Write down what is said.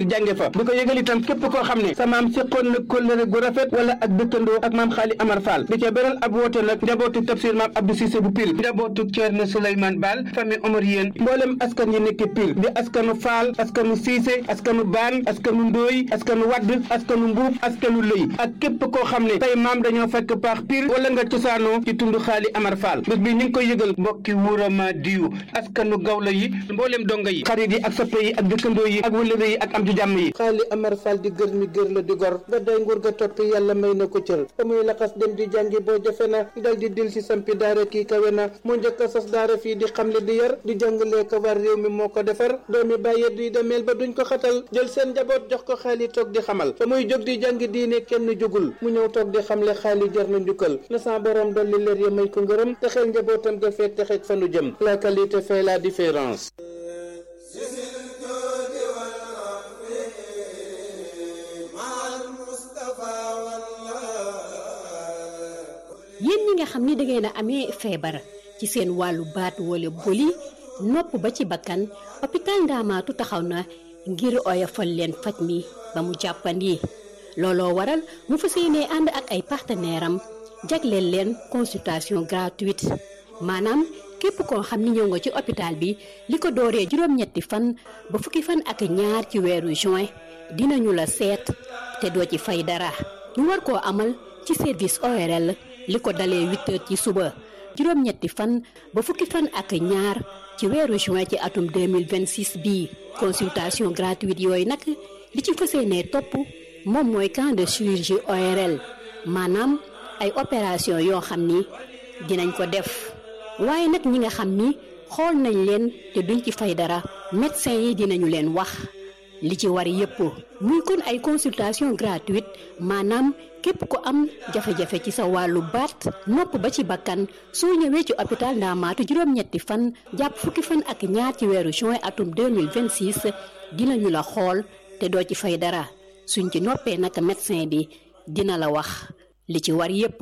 jànge fa di ko yëgal itam képp koo xam ne sa maam séqoon na kóllëre gu rafet wala ak dëkkandoo ak maam xaali amar fall di ca beral ab woote nag njabootu tafsir maam abdou Cissé bu pil njabootu Ceerno Souleymane Baal famille Omar yéen mboolem askan yi nekk pil di askanu faal askanu Cissé askanu baan askanu ndóoy askanu wadd askanu mbuub askanu lëy ak képp koo xam ne say maam dañoo fekk paax pil wala nga cosaanoo ci tund xaali amar fall bés bi ñu ngi koy yëgal mbokki wuurama diyu askanu gawla yi mboolem donga yi xarit yi ak soppe yi ak dëkkandoo yi ak wëlëre yi ak am di jàmm yi xaali amar fall di gër mi gër la di gor ba day nguur ga toppi yàlla may na ko cër ba muy laxas dem di jàngi boo jafe na dal di dil si sampi daara kii kawe na mu njëkk a sas daara fii di xamle di yar di jàngalee ko war réew mi moo ko defar doomi bàyyee di demeel ba duñ ko xatal jël seen njaboot jox ko xaali toog di xamal ba muy jóg di jàngi diine kenn jógul mu ñëw toog di xamle xaali jar na njukkal na sa borom dolli leer ya may ko ngërëm te xel njabootam ga fee texeeg fa nu jëm la qualité fait la différence yéen ñi nga xam ni dangeen a amee feebar ci seen wàllu baat wala boli nopp ba ci bakkan hôpital Ndaamaatu taxaw na ngir oyofal leen faj mi ba mu jàppandi looloo waral mu fas yéene ànd ak ay partenaire am jagleel leen consultation gratuite maanaam képp koo xam ni ñëw nga ci hôpital bi li ko dooree juróom-ñetti fan ba fukki fan ak ñaar ci weeru juin dinañu la seet te doo ci fay dara ñu war koo amal ci service ORL li ko dalee huit heures ci suba juróom-ñetti fan ba fukki fan ak ñaar ci weeru juin ci atum 2026 bii consultation gratuite yooyu nag li ci fas yéenee topp moom mooy camp de chirurgie ORL maanaam ay opération yoo xam ni dinañ ko def waaye nag ñi nga xam ni xool nañ leen te duñ ci fay dara médecin yi dinañu leen wax li ci war yépp muy kon ay consultation gratuite maanaam képp ko am jafe-jafe ci sa wàllu baat nopp ba ci bakkan soo ñëwee ci hôpital Ndaamaatu juróom-ñetti fan jàpp fukki fan ak ñaar ci weeru juin atum 2026 dinañu la xool te doo ci fay dara suñ ci noppee naka médecin bi dina la wax li ci war yépp